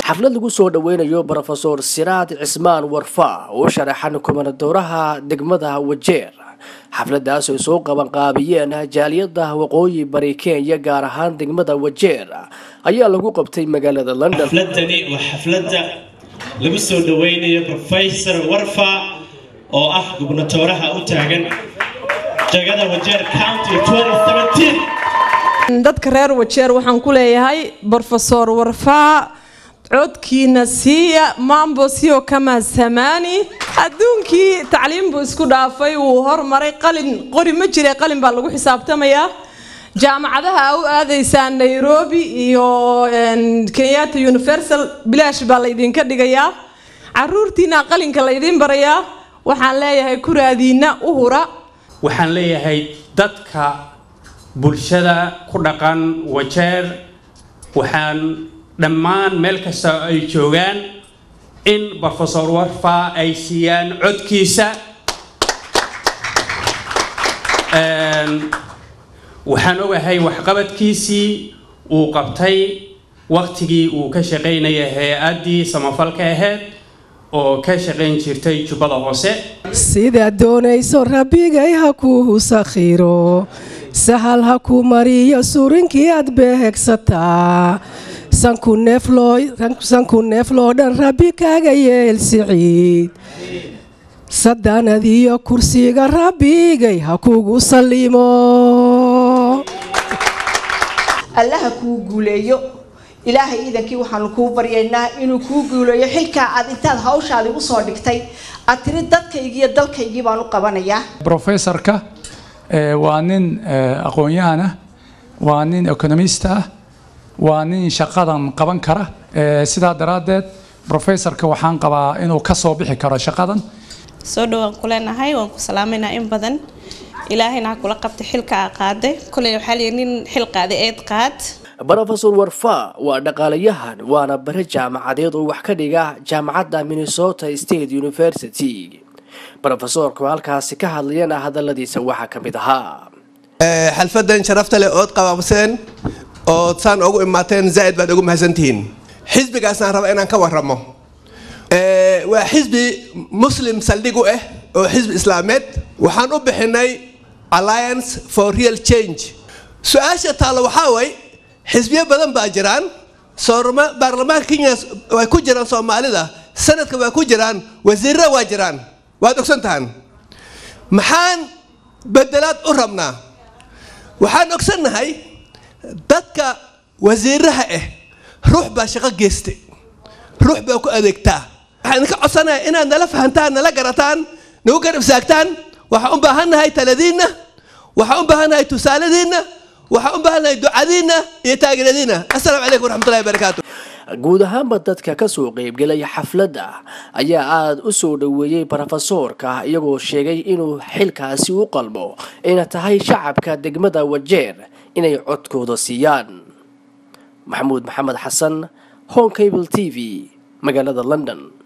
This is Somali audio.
xaflad lagu soo dhoweynayo brofesor siraad cismaan warfa oo sharaxan kumanadooraha degmada wajeer xafladaas ay soo qabanqaabiyeen jaaliyada waqooyi bari kenya gaar ahaan degmada wajeer ayaa lagu qabtay magaalada london xafladani waa xafladda lagu soo dhoweynayo professor warfa oo ah gubnatooraha u taagan jagada wajeer county dadka reer wajeer waxaan ku leeyahay brofesor warfaa codkiina siiya mambo sio kama samaani adduunkii tacliim buu isku dhaafay wuu hormaray qalin qori ma jire qalin baa lagu xisaabtamayaa jaamacadaha a u aadaysaan nairobi iyo kenyatta universal bilaash baa laydinka dhigayaa caruurtiina qalinka laydiin barayaa waxaan leeyahay kuraadiina u hura waxaan leeyahay dadka bulshada ku dhaqan wajeer waxaan dhammaan meel kasta ay joogaan in brofesor warfa ay siiyaan codkiisa waxaan ogahay waxqabadkiisii uu qabtay waqtigii uu ka shaqaynaya hay-addii samafalka ahayd oo ka shaqayn jirtay jubbada hoose sidaad doonayso rabbigay ha kuu sakhiro sahal ha ku mariyo surinkii aad beegsataa sanku neefloo dhan rabbi kaaga yeel siciid sadanadiyo kursiga rabbigay ha kugu sallimo allaha kuu guuleeyo ilaahay iidankii waxaanu kuu baryaynaa inuu kuu guuleeyo xilkaa aad intaad hawshaadi usoo dhigtay aad tiri dadkaygii iyo dalkaygii baan u qabanayaa brofessorka waa nin aqoon-yahan ah waa nin economist ah waa nin shaqadan qaban kara sidaa daraaddeed brofessorka waxaan qabaa inuu ka soo bixi karo shaqadan soo dhowaan ku leenahay waan ku salaameynaa in badan ilaahayna ha kula qabtay xilka aa qaaday kuley waxaa liyi nin xil qaaday eed qaad brofesor warfa waa dhaqaalayahan waana bare jaamacadeed oo wax ka dhiga jaamacadda minnesota state university brofesorku halkaasi ka hadlayana hadaladiisa waxaa ka mid ahaa xalfadan sharafta leh ood qabaabseen ood saan ugu imaateen zaaid baad ugu mahadsantihiin xisbigaasaan raba inaan ka waramo waa xisbi muslim saldhig u ah oo xisbi islaameed waxaan u bixinay alliance for real change su-aasha taalla waxaa way xisbiyo badan baa jiraan baarlamaanka kenya way ku jiraan soomaalida sanadka waa ku jiraan wasiirra waa jiraan waad ogsan tahan maxaan bedelaad u rabnaa waxaan ogsannahay dadka wasiiraha ah ruux baa shaqo geystay ruux baa ku adeegtaa waxaan idinka codsanaya inaad nala fahantaan nala garataan nagu garab saagtaan waxaan u baahannahay taladiinna waxaan u baahannahay tusaaladiinna waxaan u baahannahay ducadiinna iyo taageeradiinna assalaamu calaykum waraxmatullahi wabarakaatu guud ahaanba dadka kasoo qeybgelaya xafladda ayaa aada u soo dhoweeyey brofesoorka iyagoo sheegay inuu xilkaasi u qalmo ayna tahay shacabka degmada wajeer inay codkooda siiyaan maxamuud maxamed xasan home cable t v magaalada london